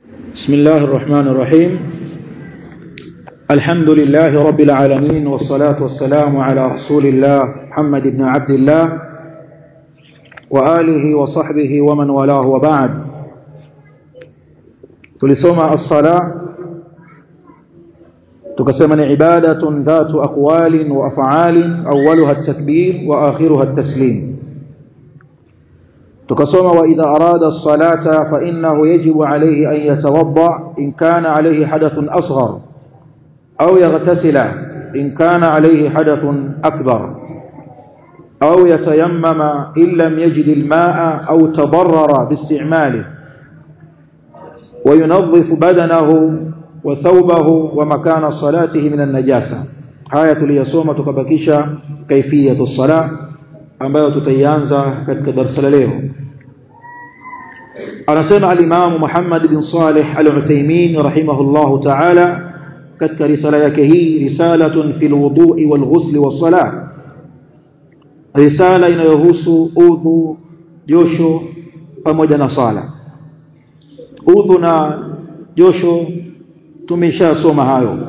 بسم الله الرحمن الرحيم الحمد لله رب العالمين والصلاة والسلام على رسول الله محمد بن عبد الله وآله وصحبه ومن والاه وبعد tulisoma الصلاة tukasema ni ibadatun dhatu aqwalin wa af'alin awwaluha at-takbir wa akhiruha at-taslim tukasoma wa idha arada as-salata fa innahu yajibu alayhi an yatawadda in kana alayhi hadathun asghar aw yaghtasila in kana alayhi hadathun akbar aw yatayammama in lam yajid al-ma'a aw tadarrara bi-isti'malihi wa yunadhifu badanahu wa thawbahu wa makana salatihi min an-najasa haya tuliyasoma tukabakisha kaifiyatu as-salah ambayo tutaianza katika darasa la leo anasema al-Imam Muhammad bin Salih al-Uthaymeen rahimahullahu ta'ala katika risala yake hii risalatun fil wudu'i wal ghusl was salah risala inayohusu udhu josho pamoja na sala udhu na josho tumeshasoma hayo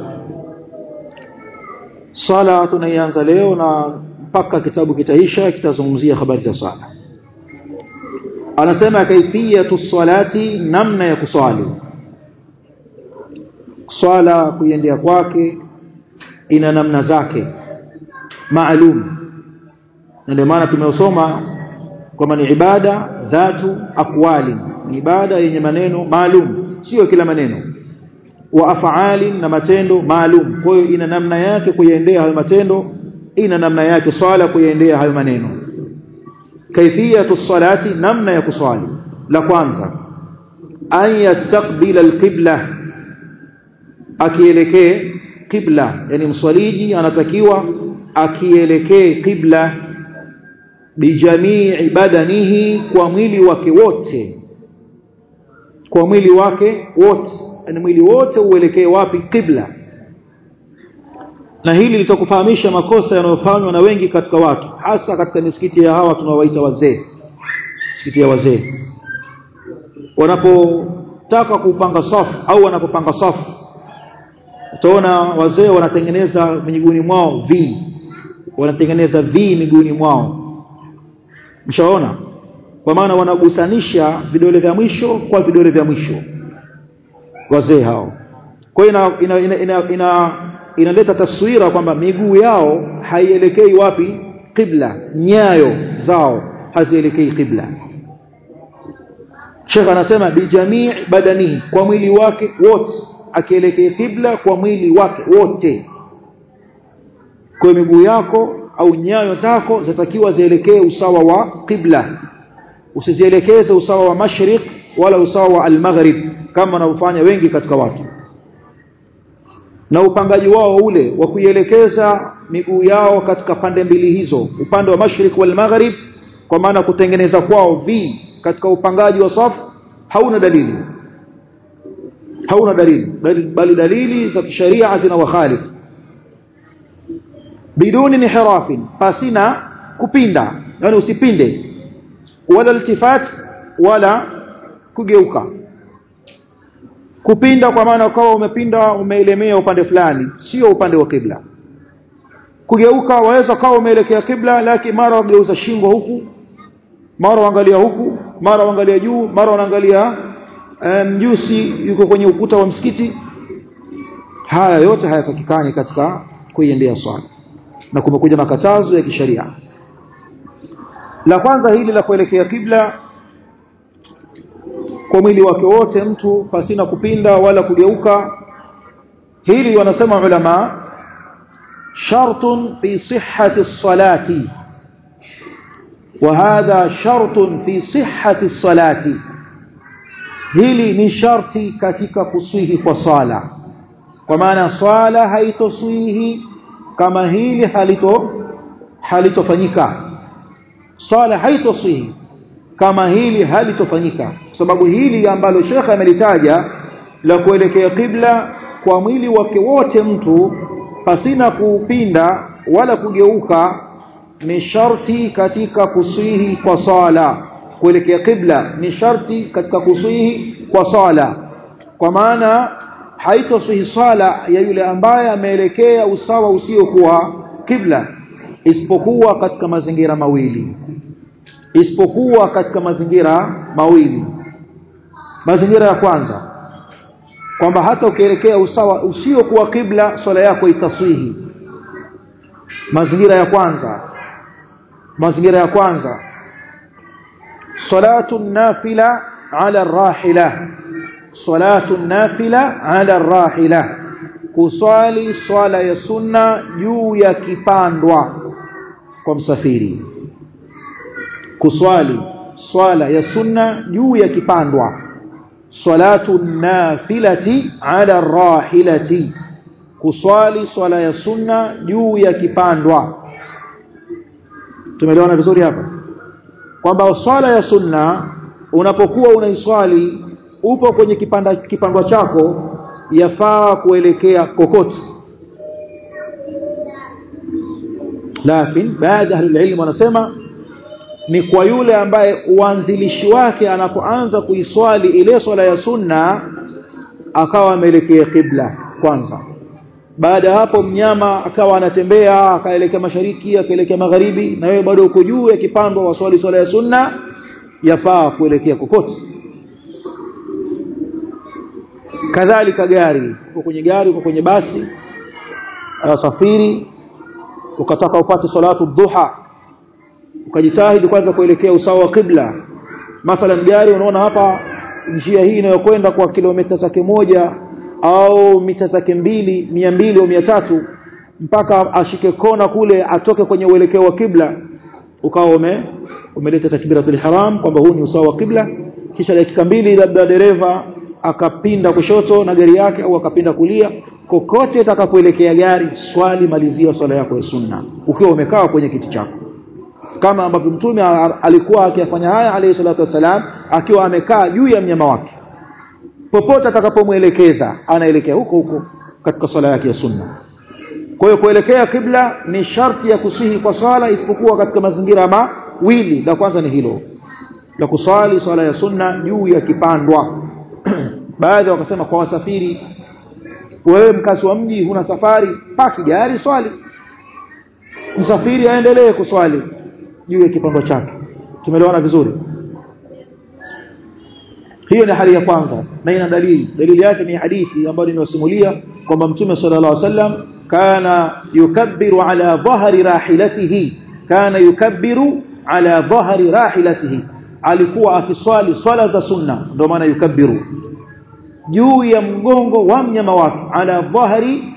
sala tunaianza leo na mpaka kitabu kitaisha kitazungumzia habari za sala anasema kaifiyatu salati namna ya kuswali swala kuiendea kwake ina namna zake maalum na ndio maana tumeosoma kwamba ni ibada dhatu aqwali ni ibada yenye maneno maalum sio kila maneno wa af'ali na matendo maalum kwa hiyo ina namna yake kuiendea hayo matendo ina namna yake swala kuiendea hayo maneno kaifiyatu salati namna ya kuswali la kwanza an yastaqbila alqibla akielekee qibla yani mswaliji anatakiwa akielekee qibla bijamii badanihi kwa mwili wake wote kwa mwili wake wote yani mwili wote uelekee wapi qibla na hili litakufahamisha makosa yanayofanywa na wengi katika watu hasa katika misikiti ya hawa tunawaita wazee misikiti ya wazee wanapotaka kupanga safu au wanapopanga safu utaona wazee wanatengeneza miguuni mwao v wanatengeneza v miguuni mwao mshaona kwa maana wanagusanisha vidole vya mwisho kwa vidole vya mwisho wazee hao kwa hiyo ina, ina, ina, ina inaleta taswira kwamba miguu yao haielekei wapi qibla nyayo zao hazielekei qibla Sheikh anasema bijamii badani kwa mwili wake wote akielekea qibla kwa mwili wake wote kwa miguu yako au nyayo zako zitakiwa zielekee usawa wa qibla usizielekeze usawa wa mashriq wala usawa wa al-maghrib kama wanaofanya wengi katika watu na upangaji wao ule wa kuielekeza miguu yao katika pande mbili hizo upande wa mashrik wal maghrib kwa maana kutengeneza kwao v katika upangaji wa safu hauna dalili hauna dalili bali dalili za kisheria zina wakhalif biduni nihirafin pasina kupinda yani usipinde wala iltifat wala kugeuka kupinda kwa maana ukawa umepinda umeelemea upande fulani sio upande wa kibla kugeuka waweza kawa umeelekea kibla lakini mara wageuza shingo huku mara waangalia huku mara waangalia juu mara wanaangalia mjusi um, yuko kwenye ukuta wa msikiti haya yote hayatakikani katika kuiendea swala na kumekuja makatazo ya kisheria la kwanza hili la kuelekea kibla kwa mwili wake wote mtu pasina kupinda wala kugeuka hili wanasema ulama shartun fi sihhati salati وهذا شرط في صحة الصلاة hili ni sharti katika kuswihi kwa sala kwa maana swala haitoswihi kama hili halito halitofanyika swala haitoswihi kama hili halitofanyika kwa sababu hili ambalo shekha amelitaja la kuelekea kibla kwa mwili wake wote mtu pasina kuupinda wala kugeuka ni sharti katika kuswihi kwa sala kuelekea kibla ni sharti katika kuswihi kwa sala kwa maana haitosihi swala ya yule ambaye ameelekea usawa usiokuwa kibla isipokuwa katika mazingira mawili isipokuwa katika mazingira mawili mazingira ya kwanza kwamba hata ukielekea usawa usiokuwa kibla swala yako itaswihi mazingira ya kwanza mazingira ya kwanza salatu nafila ala rahila salatu nafila ala rahila kuswali swala ya sunna juu ya kipandwa kwa msafiri kuswali swala ya sunna juu ya kipandwa salatu nafilati ala rahilati kuswali swala ya sunna juu ya kipandwa tumeelewana vizuri hapa kwamba swala ya sunna unapokuwa unaiswali upo kwenye kipanda kipandwa chako yafaa kuelekea kokote lakini baadhi ya ilmu wanasema ni kwa yule ambaye uanzilishi wake anapoanza kuiswali ile swala ya sunna akawa ameelekea kibla kwanza baada ya hapo mnyama akawa anatembea akaelekea mashariki akaelekea magharibi na wewe bado uko juu ya kipando wa swali swala ya sunna yafaa kuelekea kokote kadhalika gari uko kwenye gari uko kwenye basi safiri ukataka upate salatu duha ukajitahidi kwanza kuelekea usawa wa kibla mathalan gari unaona hapa njia hii inayokwenda kwa kilomita zake moja au mita zake mbili mia mbili au mia tatu mpaka ashike kona kule atoke kwenye uelekeo wa kibla ukawa ume umeleta takbiratul ihram kwamba huu ni usawa wa kibla kisha dakika mbili labda dereva akapinda kushoto na gari yake au akapinda kulia kokote utakapoelekea gari swali malizia swala yako ya sunna ukiwa umekaa kwenye kiti chako kama ambavyo mtume alikuwa akiyafanya haya alayhi salatu wasalam akiwa amekaa juu ya mnyama wake popote atakapomwelekeza anaelekea huko huko katika swala yake ya sunna kwa hiyo kuelekea kibla ni sharti ya kusihi kwa swala isipokuwa katika mazingira mawili la kwanza ni hilo la kuswali swala ya sunna juu ya kipandwa baadhi wakasema kwa wasafiri wewe mkazi wa mji huna safari paki gari swali msafiri aendelee kuswali juu ya kipando chake tumeelewana vizuri hiyo ni hali ya kwanza na ina dalili dalili yake ni hadithi ambayo nimesimulia kwamba mtume sallallahu alaihi wasallam kana yukabbiru ala dhahri rahilatihi kana yukabbiru ala dhahri rahilatihi alikuwa akiswali swala za sunna ndio maana yukabbiru juu ya mgongo wa mnyama wake ala dhahri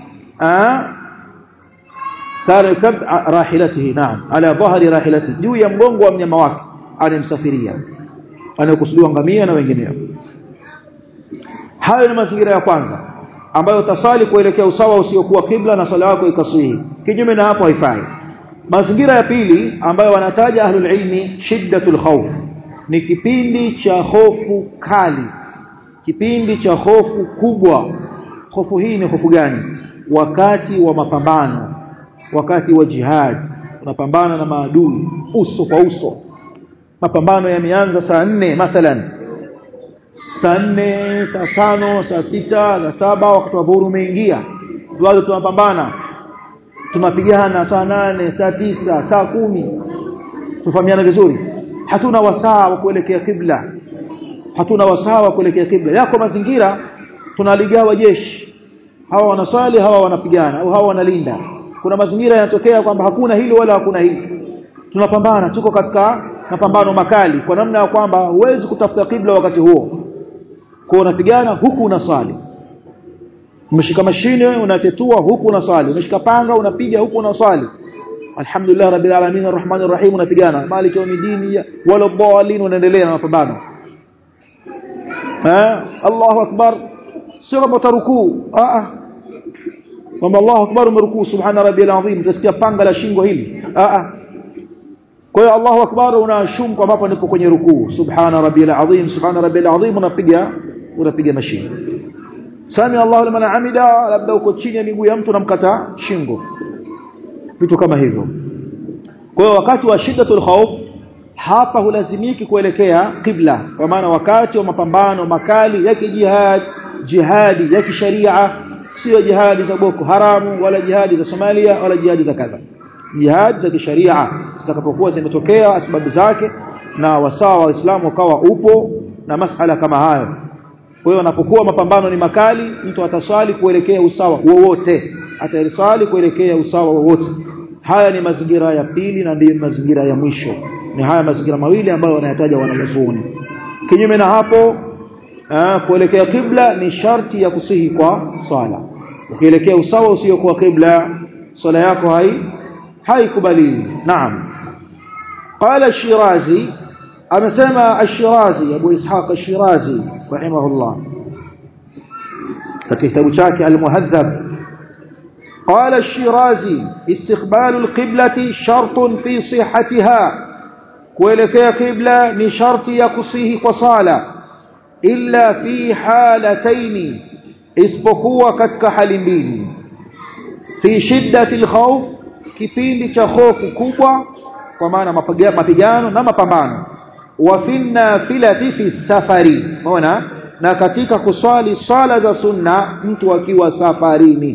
kana yukab rahilatihi naam ala dhahri rahilatihi juu ya mgongo wa mnyama wake anemsafiria anayokusudiwa ngamia na wengineo hayo ni mazingira ya kwanza ambayo utasali kuelekea usawa usiokuwa kibla na sala yako ikasihi kinyume na hapo haifai mazingira ya pili ambayo wanataja ahlul ilmi shiddatul khawf ni kipindi cha hofu kali kipindi cha hofu kubwa hofu hii ni hofu gani wakati wa mapambano wakati wa jihad unapambana na maadui uso kwa uso mapambano yameanza saa nne mathalan saa nne saa tano saa sita saa saba wakati wa dhuhuri umeingia bado tunapambana tunapigana saa nane saa tisa saa kumi tufahamiana vizuri hatuna wasaa wa kuelekea kibla hatuna wasaa wa kuelekea kibla yako mazingira tunaligawa jeshi hawa wanasali hawa wanapigana au hawa wanalinda kuna mazingira yanatokea kwamba hakuna hili wala hakuna hili tunapambana tuko katika mapambano makali kwa namna ya kwamba huwezi kutafuta kibla wakati huo kwa unapigana huku unasali umeshika mashine unatetua huku unasali umeshika panga unapiga huku unasali alhamdulillah rabbil alamin arrahmanir rahim unapigana maliki yawmiddin wala dhalin unaendelea na mapambano eh Allahu akbar sio kama utarukuu a a kwamba Allahu akbar umerukuu subhana rabbil azim utasikia panga la shingo hili a a kwa hiyo Allahu akbar unashum kwa hapo ndipo kwenye rukuu subhana rabbil azim subhana rabbil azim unapiga unapiga mashine sami Allahu liman hamida labda uko chini ya miguu ya mtu namkata shingo vitu kama hivyo kwa hiyo wakati wa shiddatul khawf hapa hulazimiki kuelekea kibla kwa maana wakati wa mapambano makali ya kijihad jihadi ya kisharia sio jihadi za boko haramu wala jihadi za Somalia wala jihadi za kadha jihadi za kisharia zitakapokuwa zimetokea sababu zake na wasawa wa Uislamu ukawa upo na masala kama hayo kwa hiyo anapokuwa mapambano ni makali mtu ataswali kuelekea usawa wowote ataswali kuelekea usawa wowote haya ni mazingira ya pili na ndiyo mazingira ya mwisho ni haya mazingira mawili ambayo wanayataja wanazuoni kinyume na hapo aa, kuelekea kibla ni sharti ya kusihi kwa swala ukielekea usawa usio kwa kibla swala yako hai haikubaliwi naam قال الشيرازي amesema الشيرازي Abu Ishaq الشيرازي rahimahullah katika kitabu chake al-Muhadhab قال الشيرازي استقبال القبلة شرط في صحتها kuelekea kibla ni sharti ya kusihi kwa sala illa fi halataini isipokuwa katika hali mbili fi shiddati alkhawf kipindi cha hofu kubwa kwa maana mapigano na mapambano wa fi nafilati fi safari unaona na katika kuswali swala za sunna mtu akiwa safarini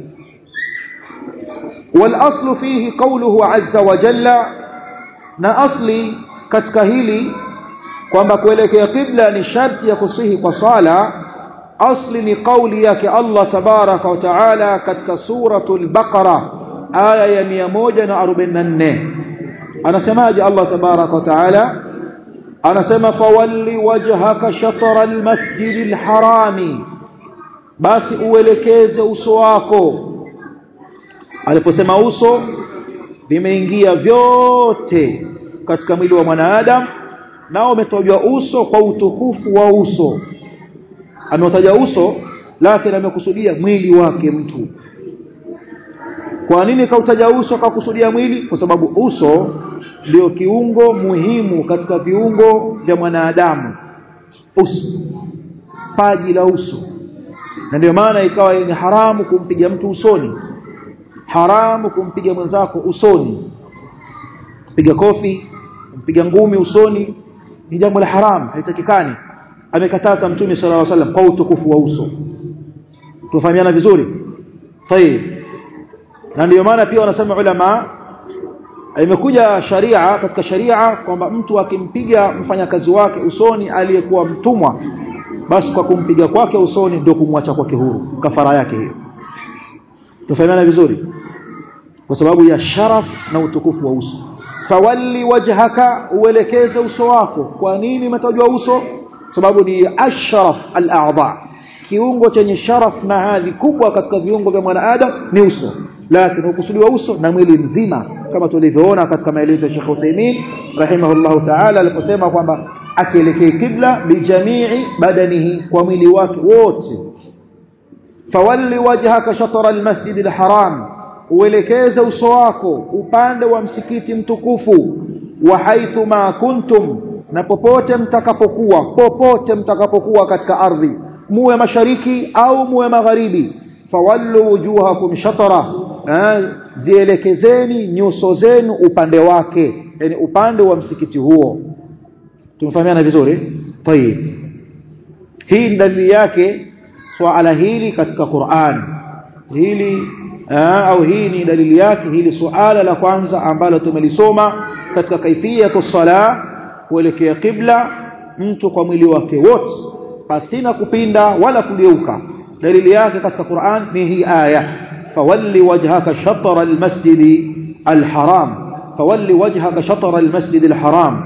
wal aslu fihi qawluhu azza wa jalla na asli katika hili kwamba kuelekea kibla ni sharti ya kusihi kwa sala asli ni kauli yake Allah tabaraka wa taala katika suratul baqara aya ya 144 anasemaje Allah tabaraka wa taala anasema fawalli wajhaka shatra almasjidil harami basi uelekeze uso wako aliposema uso vimeingia vyote katika mwili wa mwanadamu nao umetajwa uso kwa utukufu wa uso ameutaja uso lakini amekusudia mwili wake mtu kwa nini kautaja uso kakusudia mwili kwa sababu uso ndio kiungo muhimu katika viungo vya mwanadamu uso paji la uso na ndio maana ikawa ni haramu kumpiga mtu usoni haramu kumpiga mwenzako usoni piga kofi kumpiga ngumi usoni ni jambo la haramu haitakikani amekataza mtume sallallahu alaihi wasallam kwa utukufu wa uso tufahamiana vizuri tayeb na ndio maana pia wanasema ulama imekuja sharia katika sharia kwamba mtu akimpiga mfanyakazi wake usoni aliyekuwa mtumwa basi kwa kumpiga kwake usoni ndio kumwacha kwake huru kafara yake hiyo tufahamiana vizuri kwa sababu ya sharaf na utukufu wa uso fawalli wajhaka uelekeze uso wako kwa nini umetajwa uso sababu ni ashraf al-a'dha kiungo chenye sharaf na hadhi kubwa katika viungo vya mwanadamu ni uso lakini ukusudiwa uso na mwili mzima kama tulivyoona katika maelezo ya Sheikh Uthaymeen rahimahullahu ta'ala aliposema kwamba akielekea kibla bijamii badanihi kwa mwili wake wote fawalli wajhaka shatara al-masjid al-haram uelekeze uso wako upande wa msikiti mtukufu wa haithu ma kuntum na popote mtakapokuwa popote mtakapokuwa katika ardhi muwe mashariki au muwe magharibi fawallu wujuhakum shatara zielekezeni nyuso zenu upande wake yani upande wa msikiti huo tumefahamiana vizuri tayib hii ni dalili yake swala hili katika Qur'an hili Aa, au hii ni dalili yake hili suala la kwanza ambalo tumelisoma katika kaifiyatu sala kuelekea kibla mtu kwa mwili wake wote pasina kupinda wala kugeuka dalili yake katika Qur'an ni hii aya fawalli wajhaka shatara almasjid alharam fawalli wajhaka shatara almasjid alharam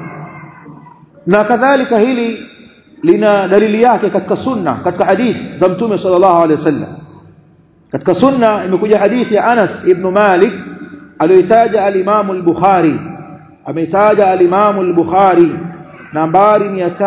na kadhalika hili lina dalili yake katika sunna katika hadith za mtume sallallahu alaihi wasallam katika sunna imekuja hadithi ya Anas ibn Malik aliyotaja al-Imam al-Bukhari ameitaja al-Imam al-Bukhari nambari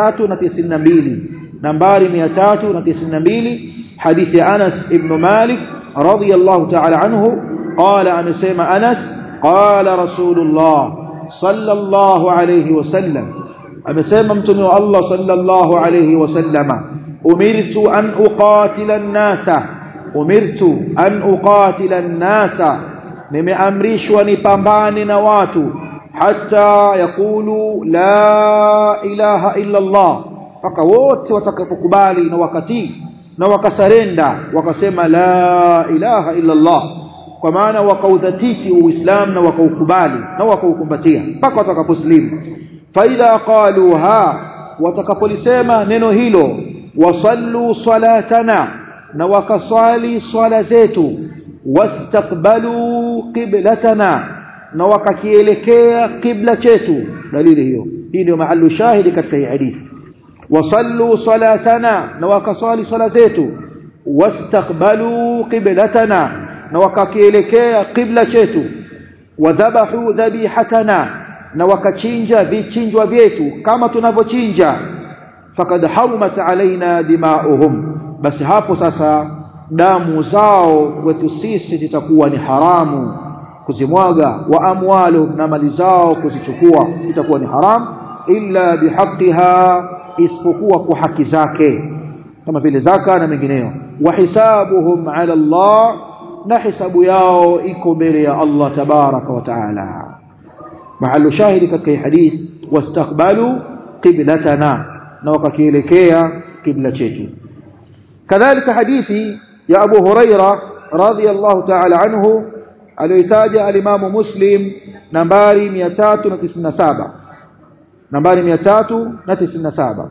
392 nambari 392 hadithi ya Anas ibn Malik radiyallahu ta'ala anhu qala amesema Anas qala Rasulullah sallallahu alayhi wasallam amesema mtume wa Allah sallallahu alayhi wasallama umirtu an uqatila an-nasa umirtu an uqatila an-nasa nimeamrishwa nipambane na watu hata yakulu la ilaha illa Allah mpaka wote watakapokubali na wakati na wakasarenda wakasema la ilaha illa Allah kwa maana wakaudhatiti uislamu na wakaukubali na wakaukumbatia mpaka watakaposlimu faidha qaluha watakapolisema neno hilo wasallu salatana na wakaswali swala zetu wastaqbalu qiblatana na wakakielekea qibla chetu dalili hiyo hii ndio mahallu shahidi katika hii hadithi wasallu salatana na wakaswali swala zetu wastaqbalu qiblatana na wakakielekea qibla chetu wadhabahu dhabihatana na wakachinja vichinjwa vyetu kama tunavyochinja fakad harumat alaina dimauhum basi hapo sasa damu zao kwetu sisi zitakuwa ni haramu kuzimwaga wa amwaluhum na mali zao kuzichukua itakuwa ni haramu illa bihaqiha isipokuwa kwa haki zake kama vile zaka na mengineyo wa hisabuhum ala Allah na hisabu yao iko mbele ya Allah tabaraka wa taala mahalu shahidi katika hadith wastaqbalu qiblatana na wakakielekea kibla chetu kadhalika hadithi ya Abu Huraira radhiyallahu ta'ala anhu aliyotaja alimamu Muslim nambari 397 nambari 397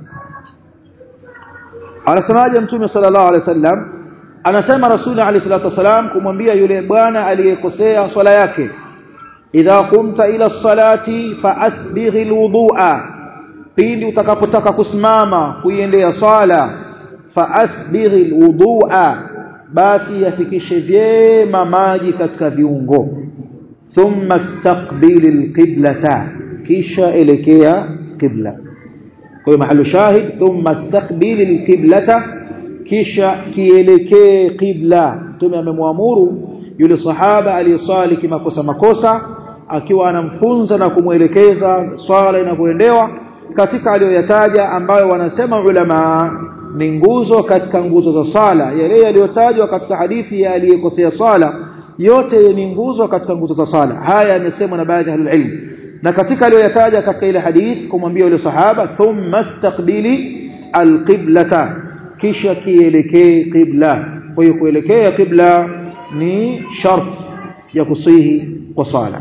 anasemaje mtume sallallahu alaihi wasallam anasema rasuli alayhi salatu wasalam kumwambia yule bwana aliyekosea swala yake idha qumta ila salati fa asbigh alwudu'a pindi utakapotaka kusimama kuiendea swala fa asbigh alwudu'a basi yafikishe vyema maji katika viungo thumma istaqbil alqiblata kisha elekea qibla kwa mahalu shahid thumma istaqbil alqiblata kisha kielekee qibla mtume amemwamuru yule sahaba aliyeswali kimakosa makosa akiwa anamfunza na kumwelekeza swala inavyoendewa katika aliyoyataja ambayo wanasema ulama ni nguzo katika nguzo za swala yale yaliyotajwa katika hadithi ya aliyekosea swala yote ni nguzo katika nguzo za swala haya yamesemwa na baadhi ya ilmu na katika aliyoyataja katika ile hadithi kumwambia yule sahaba thumma istaqbili alqiblata kisha kielekee qibla kwa hiyo kuelekea qibla ni shart ya kusihi kwa sala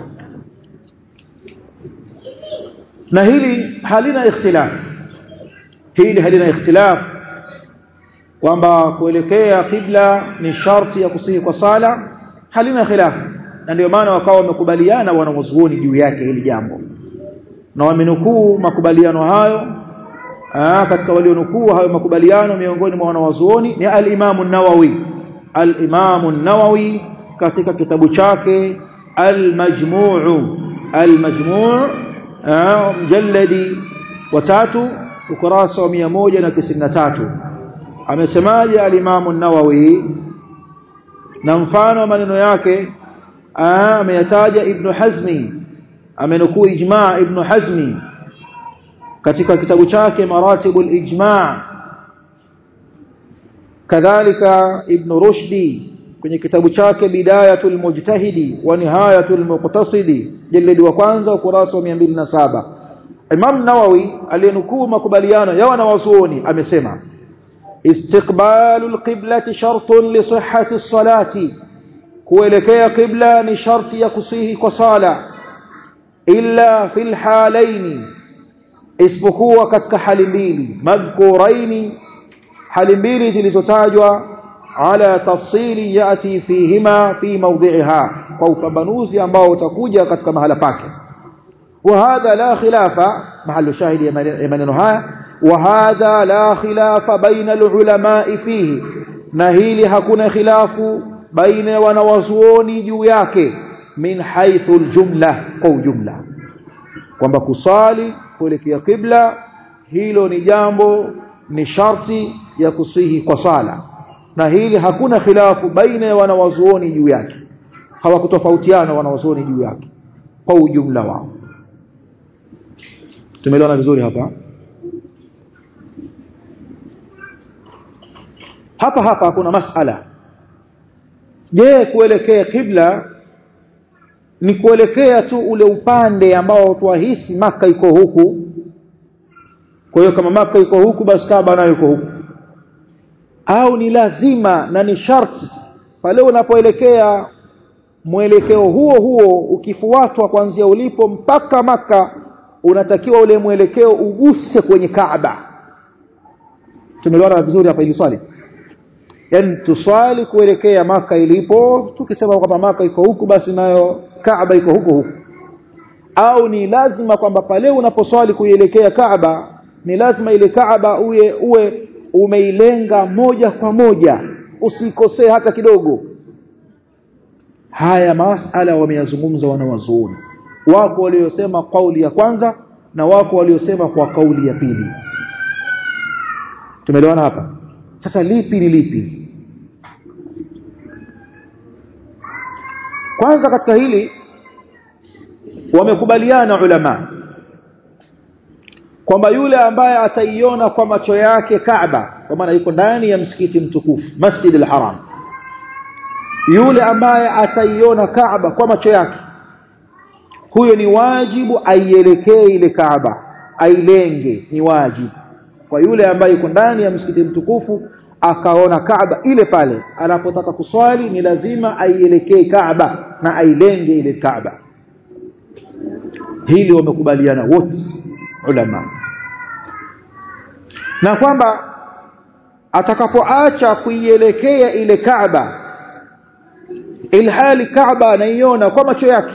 na hili halina ikhtilaf hili halina ikhtilaf kwamba kuelekea qibla ni sharti ya kusihi kwa sala halina khilaf na ndio maana wakawa wamekubaliana wanawazuoni juu yake hili jambo na wamenukuu makubaliano hayo Aa, katika walionukuu hayo makubaliano miongoni mwa wanawazuoni ni al-Imam an-Nawawi al-Imam an-Nawawi katika kitabu chake al-Majmu' al-Majmu' mjalladi wa tatu ukurasa wa 193 amesemaje al-Imam an-Nawawi na mfano wa maneno yake ameyataja Ibn Hazmi amenukuu ijma' Ibn Hazmi katika kitabu chake maratibul ijma' kadhalika ibn rushdi kwenye kitabu chake bidayatul mujtahidi wa nihayatul muqtasidi jalidi wa kwanza ukurasa wa 207 Imam Nawawi aliyenukuu makubaliano ya wanawazuoni amesema istiqbalul qiblati shartun li sihhati salati kuelekea qibla ni sharti ya kusihi kwa sala illa fil halaini isipokuwa katika hali mbili madhkuraini hali mbili zilizotajwa ala tafsili yati fihima fi mawdhi'iha kwa upambanuzi ambao utakuja katika mahala pake وهذا لا خلاف محل شاهد ya maneno haya وهذا لا خلاف بين العلماء فيه na hili hakuna khilafu baina wanawazuoni juu yake min haythu aljumla kwa ujumla kwamba kusali kuelekea kibla hilo ni jambo ni sharti ya kusihi kwa sala na hili hakuna khilafu baina ya wanawazuoni juu yake hawakutofautiana wanawazuoni juu yake kwa ujumla wao tumeelewana vizuri hapa hapa hapa kuna masala je kuelekea kibla ni kuelekea tu ule upande ambao twahisi maka iko huku kwa hiyo kama maka iko huku basi Kaaba nayo iko huku au ni lazima na ni sharti pale unapoelekea mwelekeo huo huo ukifuatwa kuanzia ulipo mpaka maka unatakiwa ule mwelekeo uguse kwenye Kaaba tumeelewana vizuri hapa ili swali yani tuswali kuelekea maka ilipo tukisema kwamba maka iko huku basi nayo Kaaba iko huko huku au ni lazima kwamba pale unaposwali kuielekea Kaaba ni lazima ile Kaaba uwe uwe umeilenga moja kwa moja usikosee hata kidogo haya masala wameyazungumza wanawazuoni wako waliosema kauli ya kwanza na wako waliosema kwa kauli ya pili tumeelewana hapa sasa lipi ni lipi kwanza katika hili wamekubaliana ulama kwamba yule ambaye ataiona kwa macho yake Kaaba kwa maana yuko ndani ya msikiti mtukufu Masjid al-Haram yule ambaye ataiona Kaaba kwa macho yake huyo ni wajibu aielekee ile Kaaba ailenge ni wajibu kwa yule ambaye yuko ndani ya msikiti mtukufu akaona Kaaba ile pale anapotaka kuswali ni lazima aielekee Kaaba na ailenge ile Kaaba hili wamekubaliana wote ulama na kwamba atakapoacha kuielekea ile Kaaba ilhali Kaaba anaiona kwa macho yake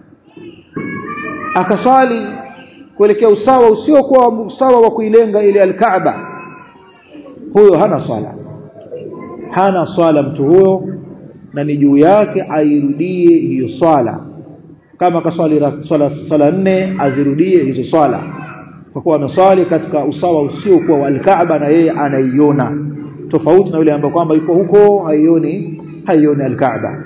akasali kuelekea usawa usiokuwa usawa wa kuilenga ile al-Kaaba huyo hana swala hana swala mtu huyo na ni juu yake airudie hiyo swala kama kaswali swala swala nne azirudie hizo swala kwa kuwa ameswali katika usawa usiokuwa wa al-Kaaba na yeye anaiona tofauti na yule ambaye kwamba yuko huko haioni haioni al-Kaaba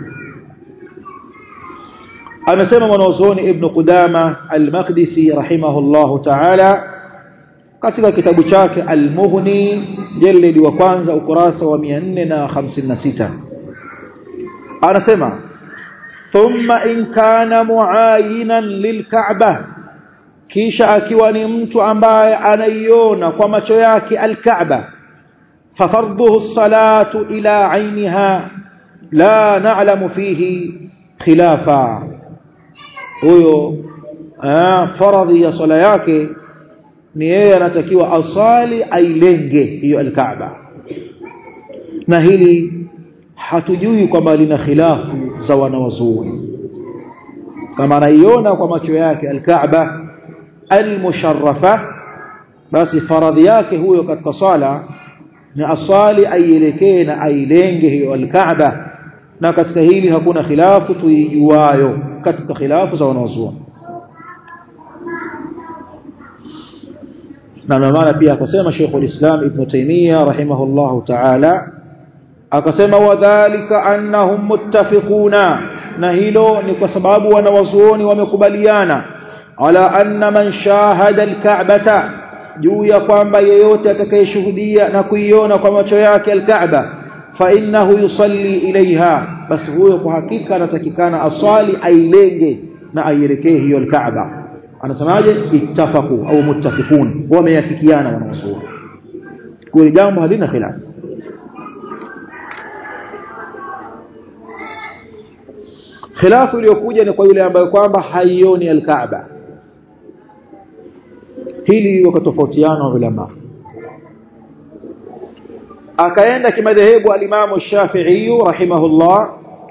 amesema mwanazuoni ibn Qudama al-Maqdisi rahimahullahu ta'ala katika kitabu chake al-Mughni jaldi wa kwanza ukurasa wa 456 anasema thumma in kana muayinan lilka'bah kisha akiwa ni mtu ambaye anaiona kwa macho yake al-Kaaba ففرضه الصلاة إلى عينها لا نعلم فيه خلافا huyo faradhi ya swala yake ni yeye anatakiwa asali ailenge hiyo alkaaba na hili hatujui kwamba lina khilafu za wanawazuoni kama anaiona kwa macho yake alkaaba almusharrafa basi faradhi yake huyo katika swala ni asali aielekee na ailenge hiyo alkaaba na katika hili hakuna khilafu tuijuayo katika khilafu za wanazuoni na maana pia akasema Sheikh al-Islam Ibn Taymiyyah rahimahullahu ta'ala akasema wadhālika annahum muttafiquna na hilo ni kwa sababu wanawazuoni wamekubaliana ala anna man shahada al-Ka'bata juu ya kwamba yeyote atakayeshuhudia na kuiona kwa macho yake al-Ka'ba fa innahu yusalli ilaiha basi huyo kwa hakika anatakikana aswali ailenge na aielekee hiyo al-Ka'ba anasemaje ittafaqu au muttafiqun wameyafikiana wanawazuoni kwa jambo halina khilaf khilafu iliyokuja ni kwa yule ambaye kwamba haioni al-Kaaba hili wakatofautiana ulama akaenda kimadhehebu al-Imam Shafi'i rahimahullah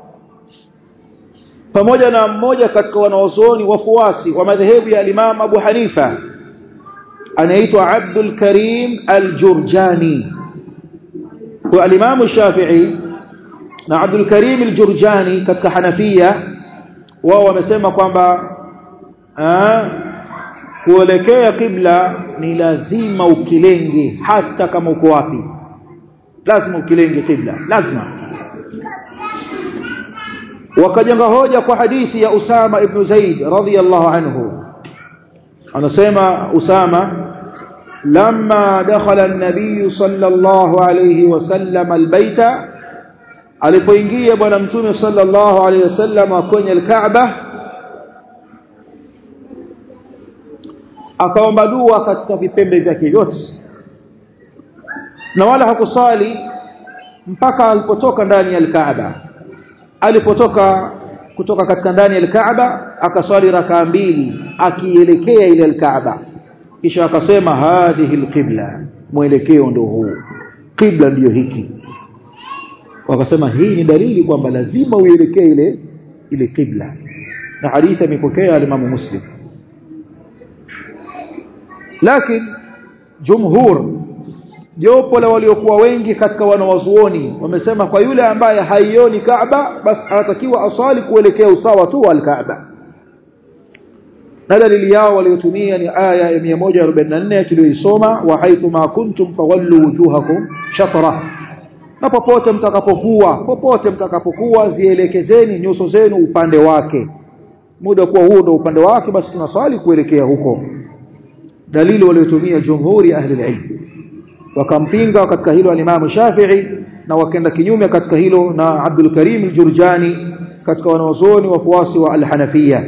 pamoja na mmoja katika wanaozoni wafuasi wa madhehebu ya Imam Abu Hanifa anaitwa Abdul Karim Al-Jurjani kwa al-Imam Shafi'i na Abdul Karim Al-Jurjani katika Hanafia wao wamesema kwamba kuelekea kibla ni lazima ukilenge hata kama uko wapi lazima ukilenge kibla lazima wakajenga hoja kwa hadithi ya Usama ibn Zaid radhiyallahu anhu anasema Usama lamma dakhala an-nabiy sallallahu alayhi wasallam al-baita alipoingia bwana mtume sallallahu alayhi wasallam kwenye al-Kaaba akaomba dua katika vipembe vyake vyote na wala hakusali mpaka alipotoka ndani ya al-Kaaba alipotoka kutoka katika ndani ya al-Kaaba akaswali rakaa mbili akielekea ile al-Kaaba kisha akasema hadhihi al-qibla mwelekeo ndio huu qibla ndiyo hiki wakasema hii ni dalili kwamba lazima uelekee ile ile qibla na hadithi imepokea al-Imam Muslim lakini jumhur jopo la waliokuwa wengi katika wanawazuoni wamesema kwa yule ambaye haioni Kaaba basi anatakiwa asali kuelekea usawa tu wa Kaaba na dalili yao waliotumia ni aya ya 144 tuliyoisoma wa haithu ma kuntum fawallu wujuhakum shatra na popote mtakapokuwa popote mtakapokuwa zielekezeni nyuso zenu upande wake muda kuwa huo ndio upande wake basi tunaswali kuelekea huko dalili waliotumia jumhuri ahli ilm wakampinga katika hilo al-Imam Shafi'i na wakaenda kinyume katika hilo na Abdul Karim al-Jurjani katika wanawazuoni wafuasi wa al-Hanafiyya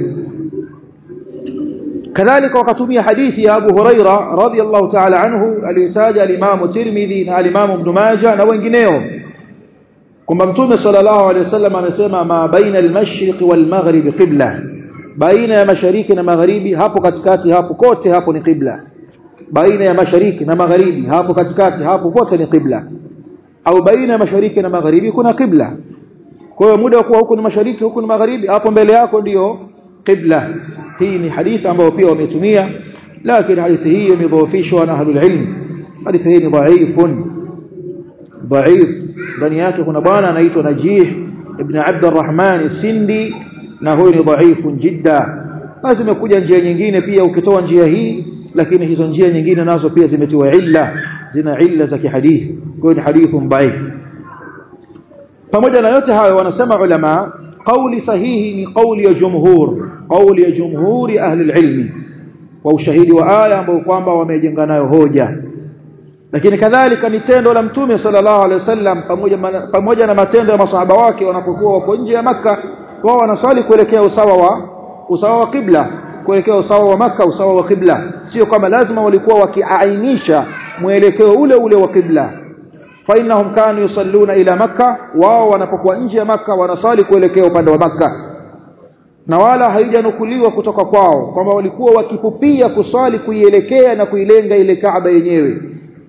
kadhalika wakatumia hadithi ya Abu Huraira radhiyallahu ta'ala anhu aliyotaja al-Imam Tirmidhi na al-Imam Ibn Majah na wengineo kwamba Mtume sallallahu alayhi wasallam amesema ma baina al-mashriq wal-maghrib qibla baina ya mashariki na magharibi hapo katikati hapo kote hapo ni qibla baina ya mashariki na magharibi hapo katikati hapo pote ni qibla au baina ya mashariki na magharibi kuna qibla kwa hiyo muda kuwa huku ni mashariki huku ni magharibi hapo mbele yako ndiyo qibla hii ni hadithi ambayo pia wametumia lakini hadithi hii imedhoofishwa na ahlul ilm hadithi hii ni dhaifun dhaif ndani yake kuna bwana anaitwa Najih ibn Abd arrahman Sindi na huyu ni dhaifun jidda basi imekuja njia nyingine pia ukitoa njia hii lakini hizo njia nyingine nazo pia zimetiwa illa zina illa za kihadithi kwa hiyo ni hadithun dhaif pamoja na yote hayo wanasema ulama قولي sahihi ni قول ya jumhur قول ya jumhuri ahli ilmi kwa ushahidi wa aya ambao kwamba wamejenga nayo hoja lakini kadhalika ni tendo la mtume sallallahu alaihi wasallam pamoja pamoja na matendo ya masahaba wake wanapokuwa wako nje ya maka wao wanasali kuelekea usawa wa usawa wa kibla kuelekea usawa wa maka usawa wa kibla sio kama lazima walikuwa wakiainisha mwelekeo ule ule wa kibla فإنهم كانوا يصلون إلى مكة wao wanapokuwa nje ya maka wanasali kuelekea upande wa maka na wala haijanukuliwa kutoka kwao kwamba walikuwa wakipupia kuswali kuielekea na kuilenga ile Kaaba yenyewe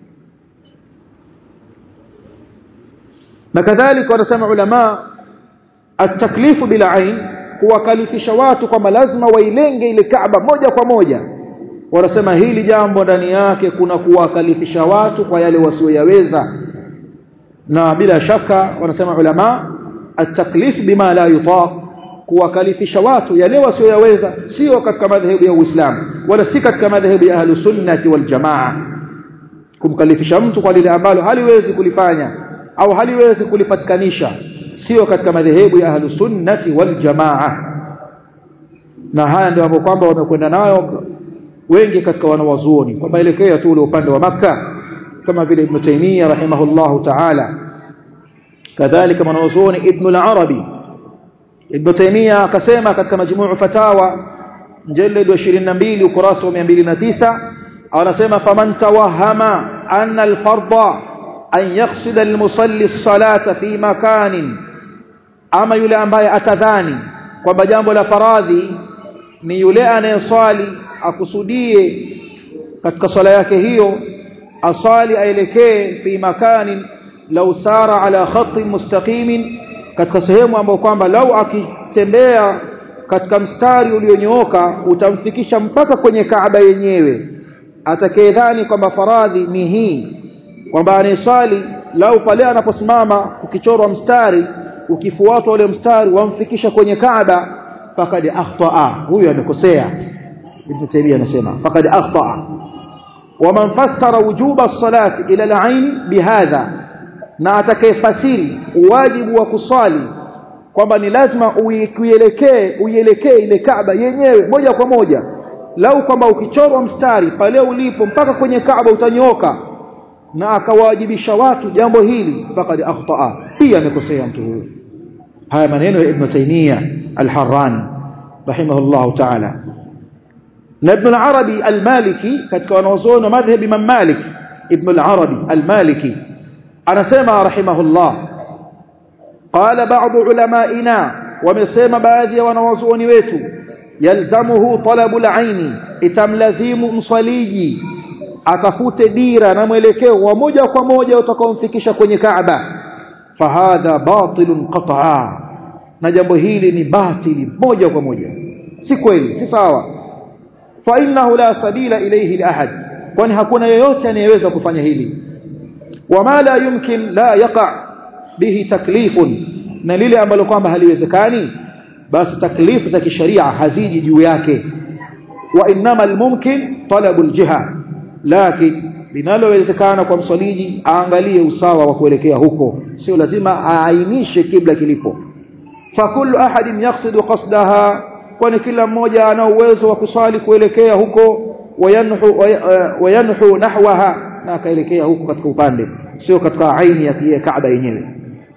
na kadhalika wanasema ulama at-taklifu bila ain kuwakalifisha watu kwamba lazima wailenge ile Kaaba moja kwa moja wanasema hili jambo ndani yake kuna kuwakalifisha watu kwa yale wasioyaweza na bila shaka wanasema ulama at-taklif bima la yutaq kuwakalifisha watu yale wasioyaweza sio katika madhehebu ya Uislamu wala si katika madhehebu ya ahlus sunnati wal jamaa kumkalifisha mtu kwa lile ambalo haliwezi kulifanya au haliwezi kulipatikanisha sio katika madhehebu ya ahlus sunnati wal jamaa na haya ndio ambapo kwamba wamekwenda nayo wengi katika wanawazuoni kwamba elekea tu ule upande wa maka kama vile Ibn Taymiyyah rahimahullahu ta'ala kadhalika mwanazuoni Ibn al-Arabi Ibn Taymiyyah akasema katika majmuu fatawa mjalid wa 22 ukurasa wa 209 anasema faman tawahama anna al-fardha an yaqsida al-musalli as-salata fi makanin ama yule ambaye atadhani kwamba jambo la faradhi ni yule anayeswali akusudie katika swala yake hiyo asali aelekee fi makanin law sara ala khatti mustaqimin katika sehemu ambayo kwamba lau akitembea katika mstari ulionyooka utamfikisha mpaka kwenye Kaaba yenyewe atakayedhani kwamba faradhi ni hii kwamba anayeswali lau pale anaposimama ukichorwa mstari ukifuatwa ule mstari wamfikisha kwenye Kaaba fakad akhtaa huyu amekosea Ibn Taymiyyah anasema fakad akhtaa ومن فسر وجوب الصلاة إلى العين بهذا na atakayefasiri wajibu wa kuswali kwamba ni lazima uielekee uielekee ile Kaaba yenyewe moja kwa moja lau kwamba ukichorwa mstari pale ulipo mpaka kwenye Kaaba utanyoka na akawajibisha watu jambo hili faqad akhtaa pia amekosea mtu huyo haya maneno ya Ibn Taymiyyah al-Harrani rahimahullahu ta'ala na Ibn al-Arabi al-Maliki katika wanazuoni wa madhhab Imam Malik Ibn al-Arabi al-Maliki anasema rahimahullah qala ba'd ulamaina wamesema baadhi ya wanawazuoni wetu yalzamuhu talabul aini itamlazimu mswaliji atafute dira na mwelekeo wa moja kwa moja utakaomfikisha kwenye Kaaba fahadha batilun qat'a na jambo hili ni batili moja kwa moja si kweli si sawa fa innahu la sabila ilayhi li ahad kwani hakuna yeyote anayeweza kufanya hili wama la yumkin la yaqa bihi taklifun na lile ambalo kwamba haliwezekani basi taklifu za kisharia haziji juu yake wa innama almumkin talabu aljiha lakini linalowezekana kwa mswaliji aangalie usawa wa kuelekea huko sio lazima aainishe kibla kilipo fakullu ahadin yaqsidu qasdaha kwani kila mmoja ana uwezo wa kuswali kuelekea huko wayanhu wayanhu nahwaha na akaelekea huko katika upande sio katika aini ya Kaaba yenyewe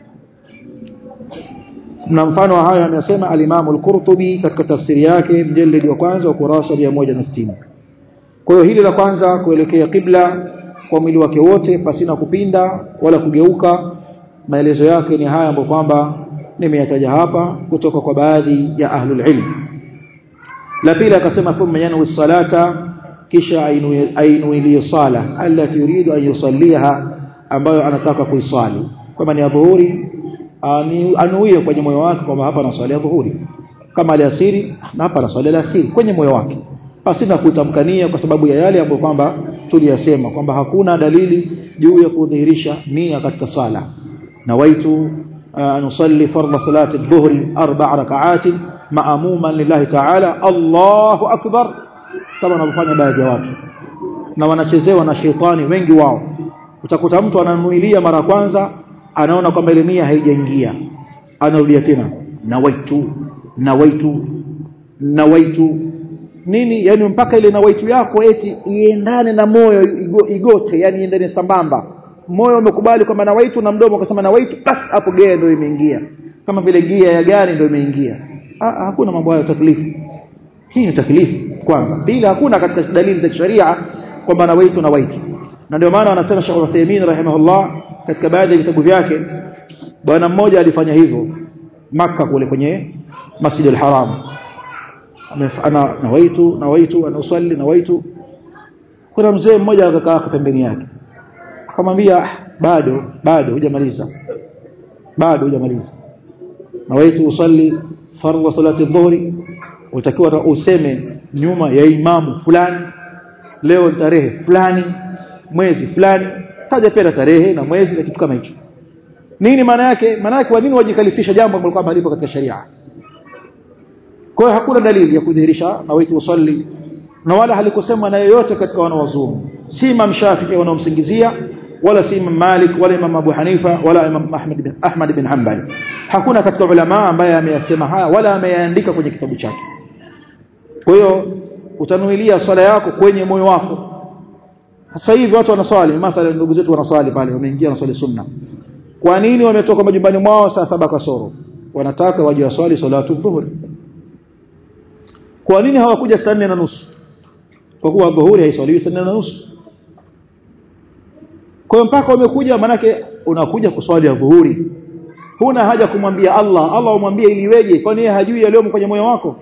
na mfano wa hayo amesema al-Imam al-Qurtubi katika tafsiri yake mjeledi wa kwanza wa kurasa 160 kwa hiyo hili la kwanza kuelekea kibla kwa mwili wake wote pasina kupinda wala kugeuka maelezo yake ni haya ambayo kwamba nimeyataja hapa kutoka kwa baadhi ya ahlul ilm la pili akasema thumma yanwi salata kisha ainuilie sala allati yuridu an yusalliha ambayo anataka kuisali kama ni adhuhuri anuie kwenye moyo wake kwamba hapa naswali adhuhuri kama alasiri na hapa naswali alasiri kwenye moyo wake pasina kutamkania kwa sababu ya yale ambayo kwamba tuliyasema kwamba hakuna dalili juu ya kudhihirisha nia katika sala nawaitu an usalli fardha salati adh-dhuhri arba' rak'at ma'muman lillahi ta'ala Allahu akbar kama wanavyofanya baadhi ya watu na wanachezewa na shetani wengi wao utakuta mtu ananuilia mara kwanza anaona kwamba ile nia haijaingia anarudia tena nawaitu nawaitu nawaitu nini yani mpaka ile nawaitu yako eti iendane na moyo igo, igote yani iendane sambamba moyo umekubali kwamba nawaitu na mdomo ukasema nawaitu basi hapo gea ndio imeingia kama vile gia ya gari ndio imeingia hakuna mambo hayo taklifu hii ni taklifu kwanza pili hakuna katika dalili za sharia kwamba nawaitu nawaitu na ndio maana wanasema Sheikh Uthaymeen rahimahullah katika baadhi ya vitabu vyake bwana mmoja alifanya hivyo maka kule kwenye Masjid al-Haram ana nawaitu nawaitu anausalli nawaitu kuna mzee mmoja akakaa pembeni yake akamwambia bado bado hujamaliza bado hujamaliza nawaitu usalli fardhu salati adh-dhuhri utakiwa useme nyuma ya imamu fulani leo tarehe fulani mwezi fulani taja pia tarehe na mwezi na kitu kama hicho nini maana yake maana yake kwa nini wajikalifisha jambo ambalo kwamba lipo katika sharia kwa hiyo hakuna dalili ya kudhihirisha na wetu usalli na wala halikusemwa na yeyote katika wanawazuoni si Imam Shafi'i wanaomsingizia wala si Imam Malik wala Imam Abu Hanifa wala Imam Ahmad bin Ahmad bin Hanbal hakuna katika ulama ambaye ameyasema haya wala ameyaandika kwenye kitabu chake kwa hiyo utanuilia swala yako kwenye moyo wako sasa hivi watu wanaswali mathalan ndugu zetu wanaswali pale wameingia na swali sunna kwa nini wametoka majumbani mwao saa saba kasoro wanataka waje waswali salatu dhuhuri kwa nini hawakuja saa nne na nusu kwa kuwa dhuhuri haiswaliwi saa nne na nusu kwa hiyo mpaka wamekuja manake unakuja kuswali ya dhuhuri huna haja kumwambia Allah Allah umwambie ili iweje kwani yeye hajui yaliyomo kwenye moyo wako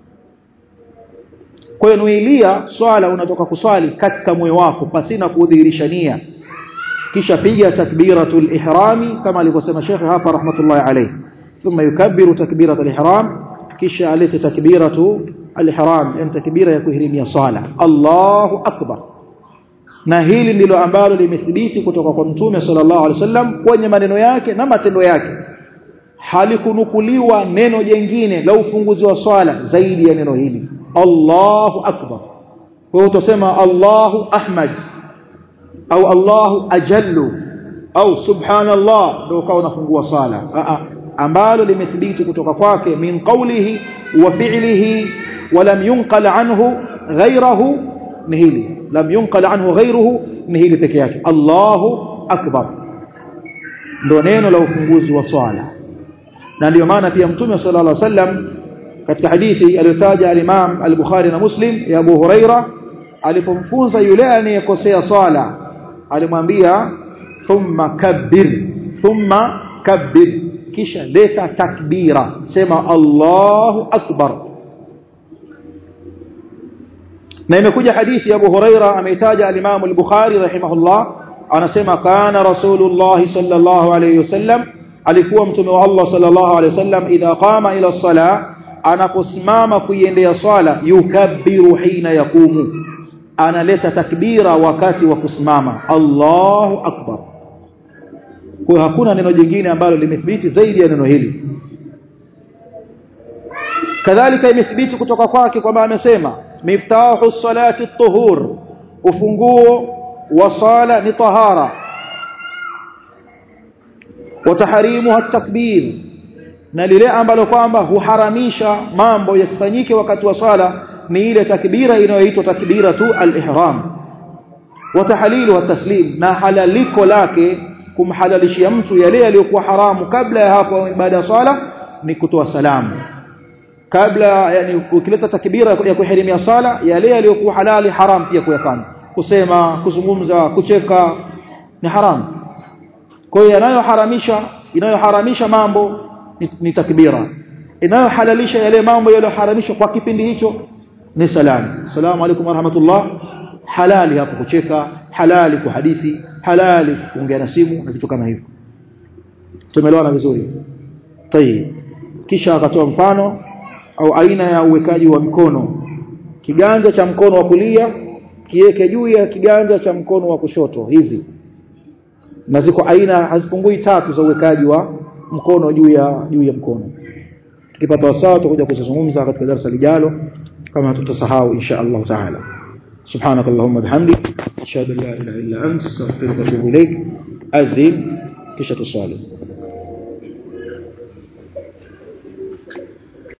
kwa hiyo nuilia swala unatoka kuswali katika moyo wako pasina kudhihirisha nia kisha piga takbiratul ihrami kama alivyosema Sheikh hapa rahmatullahi alayhi thumma yukabbiru takbiratul ihram kisha alete takbiratu al-ihram yani takbira ya kuhirimia sala Allahu akbar na hili ndilo ambalo limethibiti kutoka kwa mtume sallallahu alaihi wasallam kwenye maneno yake na matendo yake halikunukuliwa neno jengine la ufunguzi wa swala zaidi ya neno hili Allahu akbar kwa hiyo utasema Allahu ahmad au Allahu ajallu au subhanallah ndio ukawa unafungua sala a a ambalo limethibiti kutoka kwake min qawlihi wa fi'lihi wa lam yunqal anhu ghayrahu ni hili lam yunqal anhu ghayruhu ni hili peke yake Allahu akbar ndio neno la ufunguzi wa swala na ndio maana pia mtume sallallahu alaihi wasallam katika hadithi aliyotaja al-Imam al-Bukhari na Muslim ya Abu Huraira alipomfunza yule anayekosea swala alimwambia thumma kabbir thumma kabbir kisha leta takbira sema Allahu akbar na imekuja hadithi ya Abu Huraira ameitaja al-Imam al-Bukhari rahimahullah anasema kana Rasulullah sallallahu alayhi wasallam alikuwa mtume wa Allah sallallahu alayhi wasallam idha qama ila sala anaposimama kuiendea swala yukabbiru hina yakumu analeta takbira wakati wa kusimama Allahu akbar kwa hakuna neno jingine ambalo limethibiti zaidi ya neno hili kadhalika imethibiti kutoka kwake kwamba amesema miftahu salati at-tuhur ufunguo wa sala ni tahara wa tahrimuha at-takbir na lile ambalo kwamba huharamisha mambo yasifanyike wakati wa sala ni ile takbira inayoitwa takbira tu al-ihram wa tahlilu wa taslim na halaliko lake kumhalalishia mtu yale yaliyokuwa haramu kabla ya hapo baada ya sala ni kutoa salamu kabla yani ukileta takbira ya kuhirimia sala yale yaliyokuwa halali haram pia kuyafanya kusema kuzungumza kucheka ni haram kwa hiyo yanayoharamisha inayoharamisha mambo ni, ni takbira inayohalalisha yale mambo yaliyoharamishwa kwa kipindi hicho ni salamu salamu alaykum warahmatullah halali hapo kucheka halali kuhadithi halali kuongea na simu na vitu kama hivyo tumeelewana vizuri tayib kisha akatoa mfano au aina ya uwekaji wa mikono kiganja cha mkono wa kulia kiweke juu ya kiganja cha mkono wa kushoto hivi na ziko aina hazipungui tatu za uwekaji wa mkono juu ya juu ya mkono tukipata wasaa tutakuja kuzungumza katika darasa lijalo kama tutasahau insha Allah taala سبحانك اللهم وبحمدك اشهد ان لا اله الا انت استغفرك واتوب اليك اذن كشة الصالح